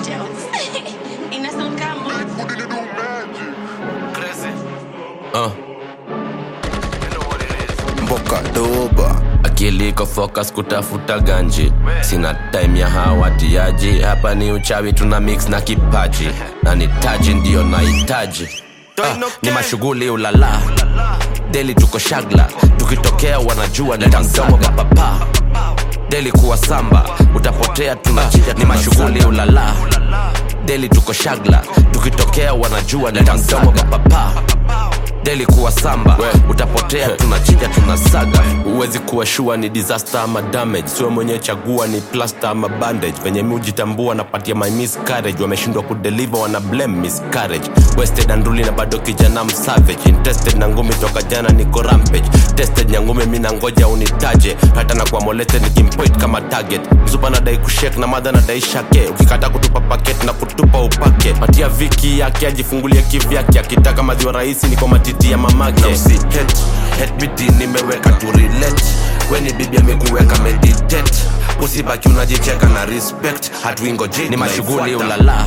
Ina sound kama Uh, mboka doba akili iko focus kutafuta ganji sina time ya hawatiaji hapa ni uchawi tuna mix na kipaji na ni taji ndiyo nahitaji ah, ni mashughuli ulala deli tuko shagla tukitokea wanajua ni tamdomo kapapa deli kuwa samba utapotea tunachinja ni mashughuli ulala deli tuko shagla tukitokea wanajua ni tamdomo kapapa deli kuwa samba utapotea tunachinja tunasaga huwezi kuwa shua ni disaster ama damage siwe mwenye chagua ni plaster ama bandage venye mi hujitambua napatia my miscarriage wameshindwa kudeliver wana blame miscarriage wasted anduli na bado kijana msavage interested na ngumi toka jana niko rampage tested nyangumi mi nangoja unitaje hata na kwa molete nikimpoint kama target mzupa nadai kushek na madha nadai shake ukikata kutupa paket na kutupa upake patia viki yake ajifungulie kivyake akitaka madhiwa rahisi niko matiti ya mamake na usi hate, hate bidi nimeweka tu relate weni bibi amekuweka meditate usibaki unajicheka na respect hatuingoji ni mashughuli ulala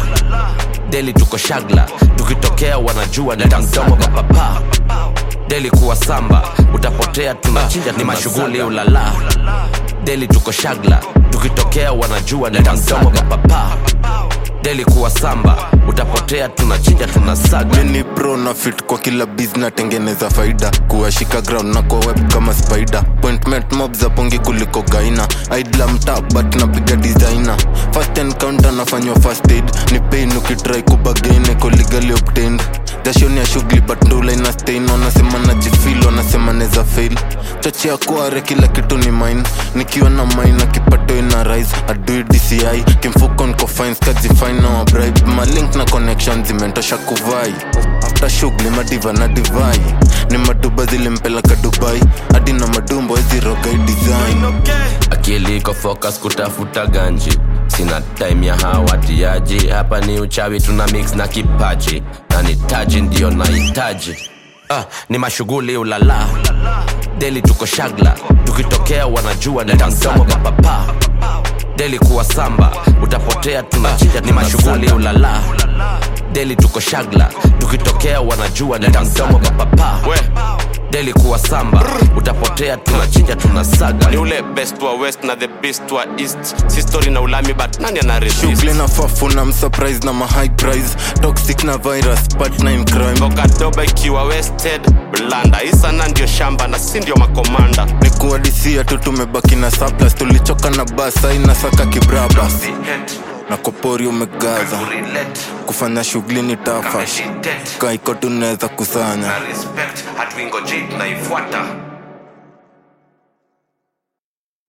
deli tuko shagla tukitokea wanajua ni tamdomo kapapa deli kuwa samba utapotea tunachinja ni mashughuli ulala deli tuko shagla tukitokea wanajua ni tamdomo kapapa deli kuwa samba utapotea tunachinja tunasaga mini pro na fit kwa kila biz natengeneza faida kuwashika ground na kwa web kama spider appointment mob za pongi kuliko gaina idla mta but napiga designer first encounter nafanywa first aid ni pain ukitrai kubagain eko legally obtained dashoni ya shughuli but ndula ina stain wanasema najifil wanasema neza fail chochea kuare kila kitu ni mine nikiwa na mine kipato ina rise adui dci kimfuko nko fines kazi fine na wabribe malink na connection zimentosha kuvai after shughuli madiva na divai ni maduba zilimpeleka dubai hadi na madumbo ezirogai design akili iko focus kutafuta ganji sina time ya hawatiaji hapa ni uchawi tuna mix na kipaji na ni taji ndiyo nahitaji ah, ni mashughuli ulala deli tuko shagla tukitokea wanajua ni tamdomo kapapa deli kuwa samba utapotea tunachinja ni mashughuli ulala deli tuko shagla tukitokea wanajua ni tamdomo kapapa deli kuwa samba utapotea tunachinja tunasaga ni ule best wa west na the best wa east si story na ulami but nani ana resist shughuli na fafu na msurprise na mahigh price toxic na virus partner in crime bokadoba ikiwa wasted blanda isana ndio shamba na si ndio makomanda ni kuadisia tu tumebaki na surplus tulichoka na basa inasaka kibraba na kopori umegaza kufanya shughuli ni tafa kaiko tunaweza kusanya respect hatuingoji tunaifuata